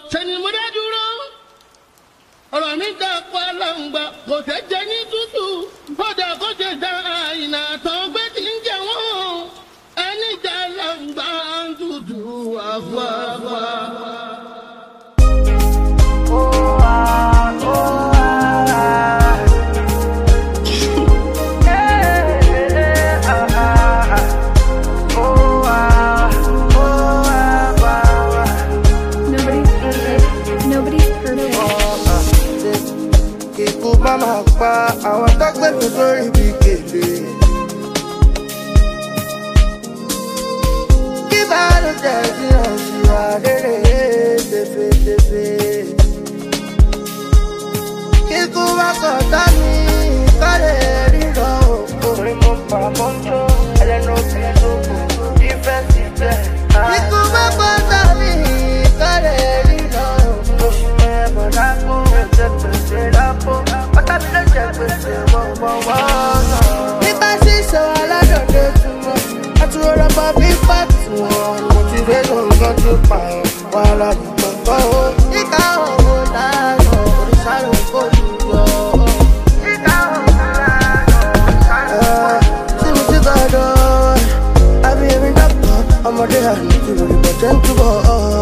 ṣẹ́ni mo dá dúró ọ̀rọ̀ mi dá pa láǹgbà kò tẹ́ jẹ ní tútù bọ́dà kò tẹ́ dá àyìnà tán gbé tí ń jẹ wọ́n ẹni dá láǹgbà ń tutù àfọ̀àfọ̀. Nobody's perfect. Nobody's perfect. Kíkú má máa pa àwọn tó gbé mi sórí bí gèlè. Kí bá ló jẹ́ sí ọ̀sìwà rere tefetefe. Kíkú má kàn dá mi kálẹ̀ ríran òkú. Orí mo pa mọ́ jó ẹlẹ́nu fi lóko ìfẹ́ sí bẹ́ẹ̀. Kíkú má kàn dá mi kálẹ̀ ríran òkú. Oṣù mẹ́bọ̀ lápò ẹ̀jẹ̀ pèsè lápò. Ọ̀tá mi ló jẹ gbèsè wọ́wọ́wọ́ náà. Nípa ṣíṣe aládọ̀dẹ túmọ̀, àtúrò lọ́pọ̀ bí pàtó wọn. Mo ti fẹ́ lóògùn tó pààyàn, wàhálà ìgbọ̀ngàn o. Ìka òwò lánàá, òrìṣà ló ń kó lù yọ. Ìka òwò lánàá, òrìṣà ló ń kó lù yọ. Tí mo ti gbọ́dọ̀, àbí èmi dọ́kọ̀, ọmọdé àná ti rò ìbọn jẹ́ ń túbọ̀.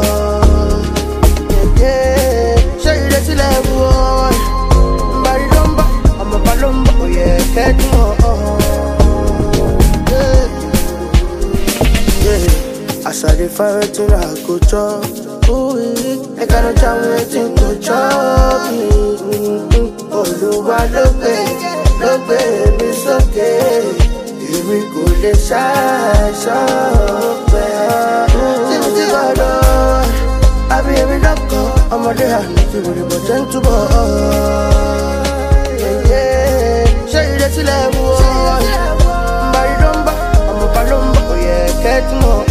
Yẹ̀yẹ́, ṣé ìrètí lẹ̀ wú ọ́? Mbari ló ń bọ̀, ọmọ bá ló ń bọ̀, òye kẹ́dùn ọ̀. As I dey find wetin I go chop, ooh, make I no jam wetin go chop me. Olúwa ló gbé, ló gbé mi sókè, èmi kò lè ṣàìsàn pẹ́. Tí mo ti gbọ́dọ̀, àbí èmi lọ́kọ̀, ọmọdé àná ti wòlé bọ̀ jẹ́ ń túbọ̀. Yẹ̀yẹ́, Ṣé ìrètí lẹ̀ wú ọ́? Mbari ló ń bọ̀, ọmọ bá ló ń bọ̀, òye kẹ́tùmọ̀.